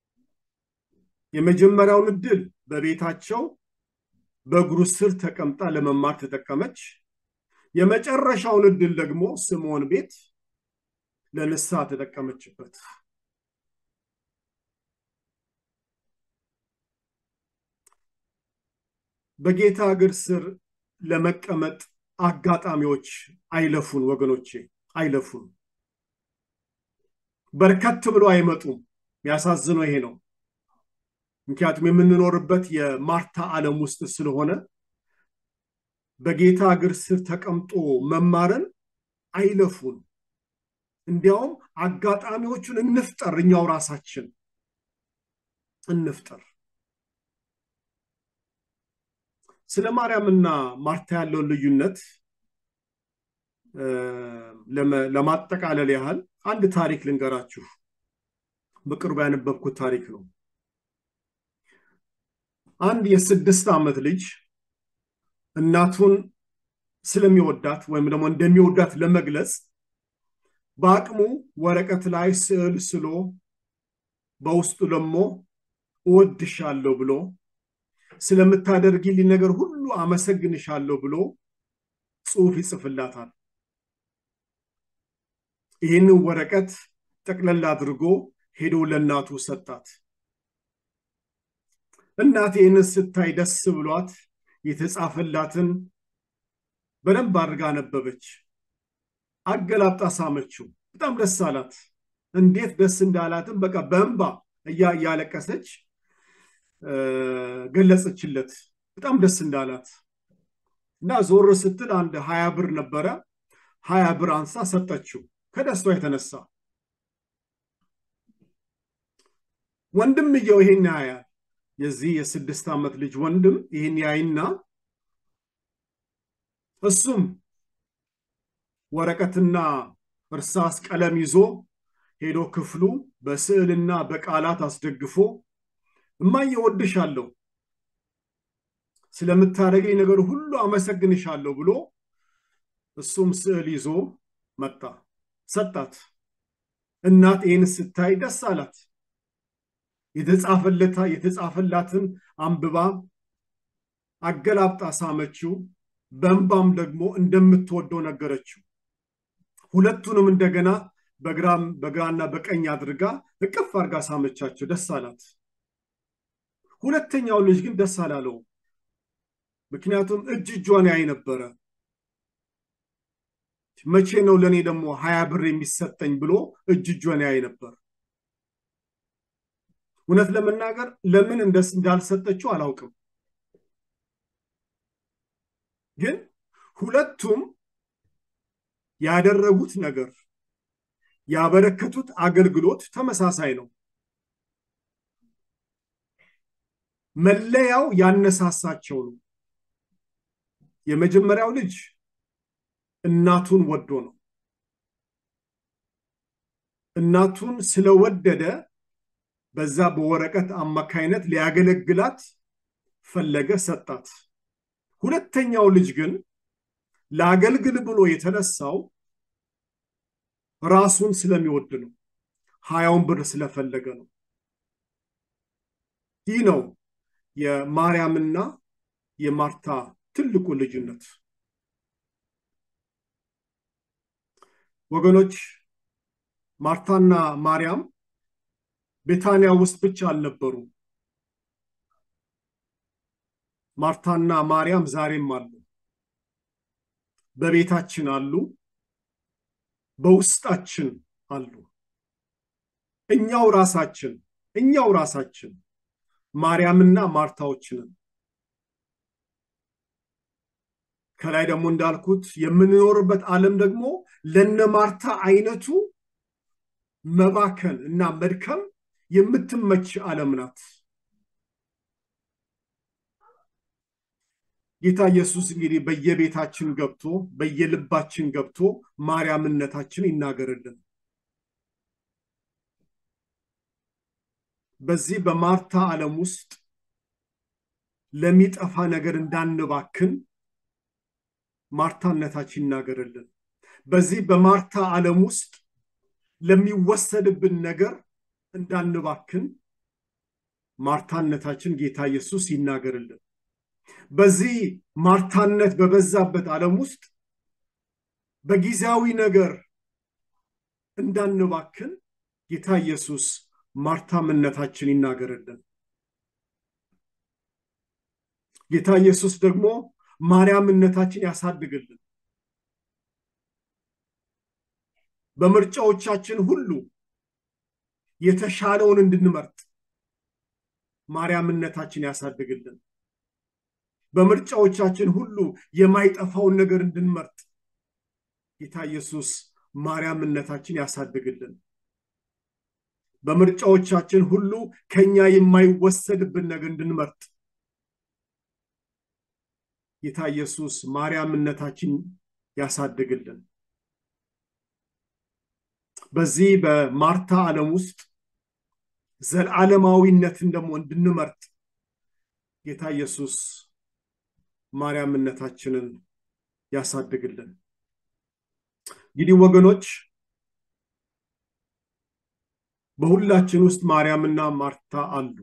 የመጀመሪያውን እድል በቤታቸው በእግሩ ስር ተቀምጣ ለመማር ተጠቀመች። የመጨረሻውን እድል ደግሞ ስምዖን ቤት ለንስሐ ተጠቀመችበት። በጌታ እግር ስር ለመቀመጥ አጋጣሚዎች አይለፉን ወገኖቼ፣ አይለፉን። በርከት ብሎ አይመጡም። የሚያሳዝነው ይሄ ነው። ምክንያቱም የምንኖርበት የማርታ ዓለም ውስጥ ስለሆነ በጌታ እግር ስር ተቀምጦ መማርን አይለፉን። እንዲያውም አጋጣሚዎቹን እንፍጠር፣ እኛው ራሳችን እንፍጠር። ስለ ማርያምና ማርታ ያለውን ልዩነት ለማጠቃለል ያህል አንድ ታሪክ ልንገራችሁ። በቅርቡ ያነበብኩት ታሪክ ነው። አንድ የስድስት ዓመት ልጅ እናቱን ስለሚወዳት ወይም ደግሞ እንደሚወዳት ለመግለጽ በአቅሙ ወረቀት ላይ ስዕል ስሎ በውስጡ ደግሞ እወድሻለሁ ብሎ ስለምታደርጊልኝ ነገር ሁሉ አመሰግንሻለሁ ብሎ ጽሑፍ ይጽፍላታል። ይህንን ወረቀት ጠቅለል አድርጎ ሄዶ ለእናቱ ሰጣት። እናት ይህንን ስታይ ደስ ብሏት የተጻፈላትን በደንብ አድርጋ አነበበች። አገላብጣ ሳመችው። በጣም ደስ አላት። እንዴት ደስ እንዳላትም በቃ በእንባ እያለቀሰች ገለጸችለት። በጣም ደስ እንዳላት እና ዞር ስትል አንድ ሀያ ብር ነበረ። ሀያ ብር አንሳ ሰጠችው ከደስቷ የተነሳ ወንድምየው ይሄን ያያል። የዚህ የስድስት ዓመት ልጅ ወንድም ይህን ያይና እሱም ወረቀትና እርሳስ ቀለም ይዞ ሄዶ ክፍሉ በስዕልና በቃላት አስደግፎ እማዬ እወድሻለሁ፣ ስለምታደርገኝ ነገር ሁሉ አመሰግንሻለሁ ብሎ እሱም ስዕል ይዞ መጣ፣ ሰጣት። እናት ይህን ስታይ ደስ አላት። የተጻፈላትን አንብባ አገላብጣ ሳመችው። በእንባም ደግሞ እንደምትወደው ነገረችው። ሁለቱንም እንደገና በግራም በግራና በቀኝ አድርጋ እቅፍ አድርጋ ሳመቻቸው። ደስ አላት። ሁለተኛው ልጅ ግን ደስ አላለው። ምክንያቱም እጅ እጇን ያይ ነበረ። መቼ ነው ለእኔ ደግሞ ሀያ ብር የሚሰጠኝ ብሎ እጅ እጇን ያይ ነበር። እውነት ለመናገር ለምን እንዳልሰጠችው አላውቅም። ግን ሁለቱም ያደረጉት ነገር ያበረከቱት አገልግሎት ተመሳሳይ ነው። መለያው ያነሳሳቸው ነው። የመጀመሪያው ልጅ እናቱን ወዶ ነው። እናቱን ስለወደደ በዛ በወረቀት አማካይነት ሊያገለግላት ፈለገ፣ ሰጣት። ሁለተኛው ልጅ ግን ለአገልግል ብሎ የተነሳው ራሱን ስለሚወድ ነው። ሀያውን ብር ስለፈለገ ነው። ይህ ነው የማርያምና የማርታ ትልቁ ልዩነት። ወገኖች ማርታና ማርያም ቤታንያ ውስጥ ብቻ አልነበሩ። ማርታና ማርያም ዛሬም አሉ። በቤታችን አሉ፣ በውስጣችን አሉ። እኛው ራሳችን እኛው ራሳችን ማርያምና ማርታዎችንን ከላይ ደግሞ እንዳልኩት የምንኖርበት ዓለም ደግሞ ለነ ማርታ አይነቱ መባከን እና መድከም የምትመች ዓለም ናት። ጌታ ኢየሱስ እንግዲህ በየቤታችን ገብቶ በየልባችን ገብቶ ማርያምነታችን ይናገርልን። በዚህ በማርታ ዓለም ውስጥ ለሚጠፋ ነገር እንዳንባክን ማርታነታችን ይናገርልን። በዚህ በማርታ ዓለም ውስጥ ለሚወሰድብን ነገር እንዳንባክን ማርታነታችን ጌታ ኢየሱስ ይናገርልን። በዚህ ማርታነት በበዛበት ዓለም ውስጥ በጊዜያዊ ነገር እንዳንባክን ጌታ ኢየሱስ ማርታምነታችን ይናገርልን። ጌታ ኢየሱስ ደግሞ ማርያምነታችን ያሳድግልን። በምርጫዎቻችን ሁሉ የተሻለውን እንድንመርጥ ማርያምነታችን ያሳድግልን። በምርጫዎቻችን ሁሉ የማይጠፋውን ነገር እንድንመርጥ ጌታ ኢየሱስ ማርያምነታችን ያሳድግልን። በምርጫዎቻችን ሁሉ ከኛ የማይወሰድብን ነገር እንድንመርጥ ጌታ ኢየሱስ ማርያምነታችን ያሳድግልን። በዚህ በማርታ ዓለም ውስጥ ዘላለማዊነትን ደግሞ እንድንመርጥ ጌታ ኢየሱስ ማርያምነታችንን ያሳድግልን። እንግዲህ ወገኖች በሁላችን ውስጥ ማርያምና ማርታ አሉ።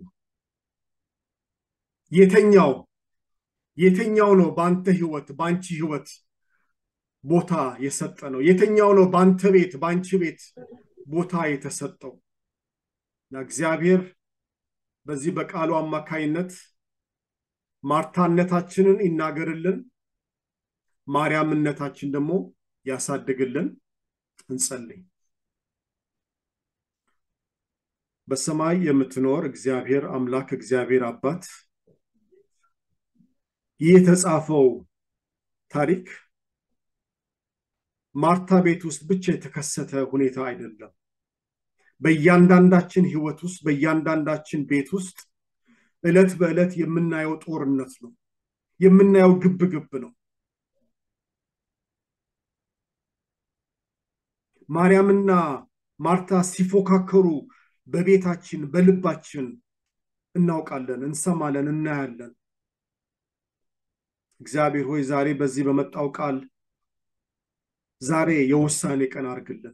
የተኛው የተኛው ነው በአንተ ህይወት በአንቺ ህይወት ቦታ የሰጠ ነው? የተኛው ነው በአንተ ቤት በአንቺ ቤት ቦታ የተሰጠው? እግዚአብሔር በዚህ በቃሉ አማካይነት ማርታነታችንን ይናገርልን፣ ማርያምነታችን ደግሞ ያሳድግልን። እንጸልይ። በሰማይ የምትኖር እግዚአብሔር አምላክ እግዚአብሔር አባት ይህ የተጻፈው ታሪክ ማርታ ቤት ውስጥ ብቻ የተከሰተ ሁኔታ አይደለም። በእያንዳንዳችን ህይወት ውስጥ በእያንዳንዳችን ቤት ውስጥ ዕለት በዕለት የምናየው ጦርነት ነው፣ የምናየው ግብ ግብ ነው። ማርያምና ማርታ ሲፎካከሩ በቤታችን በልባችን እናውቃለን፣ እንሰማለን፣ እናያለን። እግዚአብሔር ሆይ ዛሬ በዚህ በመጣው ቃል ዛሬ የውሳኔ ቀን አድርግልን።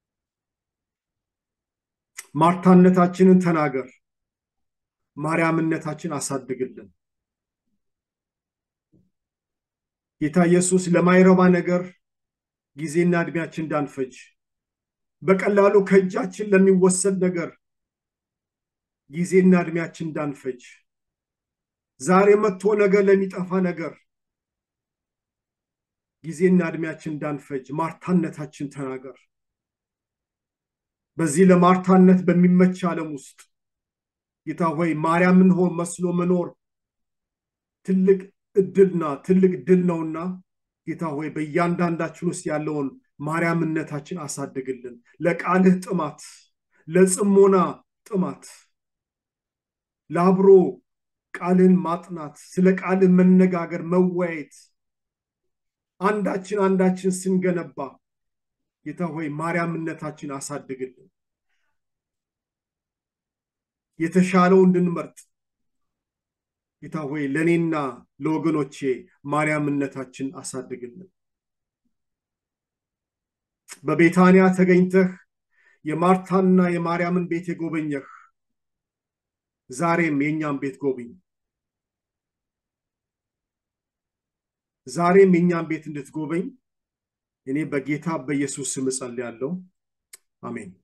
ማርታነታችንን ተናገር፣ ማርያምነታችን አሳድግልን። ጌታ ኢየሱስ ለማይረባ ነገር ጊዜና እድሜያችን እንዳንፈጅ በቀላሉ ከእጃችን ለሚወሰድ ነገር ጊዜና እድሜያችን እንዳንፈጅ ዛሬ መጥቶ ነገር ለሚጠፋ ነገር ጊዜና እድሜያችን እንዳንፈጅ ማርታነታችን ተናገር። በዚህ ለማርታነት በሚመች ዓለም ውስጥ ጌታ ሆይ ማርያምን ሆን መስሎ መኖር ትልቅ እድልና ትልቅ ድል ነውና ጌታ ሆይ በእያንዳንዳችን ውስጥ ያለውን ማርያምነታችን አሳድግልን። ለቃልህ ጥማት፣ ለጽሞና ጥማት፣ ለአብሮ ቃልህን ማጥናት፣ ስለ ቃልህ መነጋገር፣ መወያየት አንዳችን አንዳችን ስንገነባ ጌታ ሆይ ማርያምነታችን አሳድግልን። የተሻለው እንድንመርጥ ጌታ ሆይ ለእኔና ለወገኖቼ ማርያምነታችን አሳድግልን። በቤታንያ ተገኝተህ የማርታና የማርያምን ቤት የጎበኘህ ዛሬም የእኛም ቤት ጎብኝ። ዛሬም የእኛም ቤት እንድትጎበኝ እኔ በጌታ በኢየሱስ ስም እጸልያለሁ። አሜን።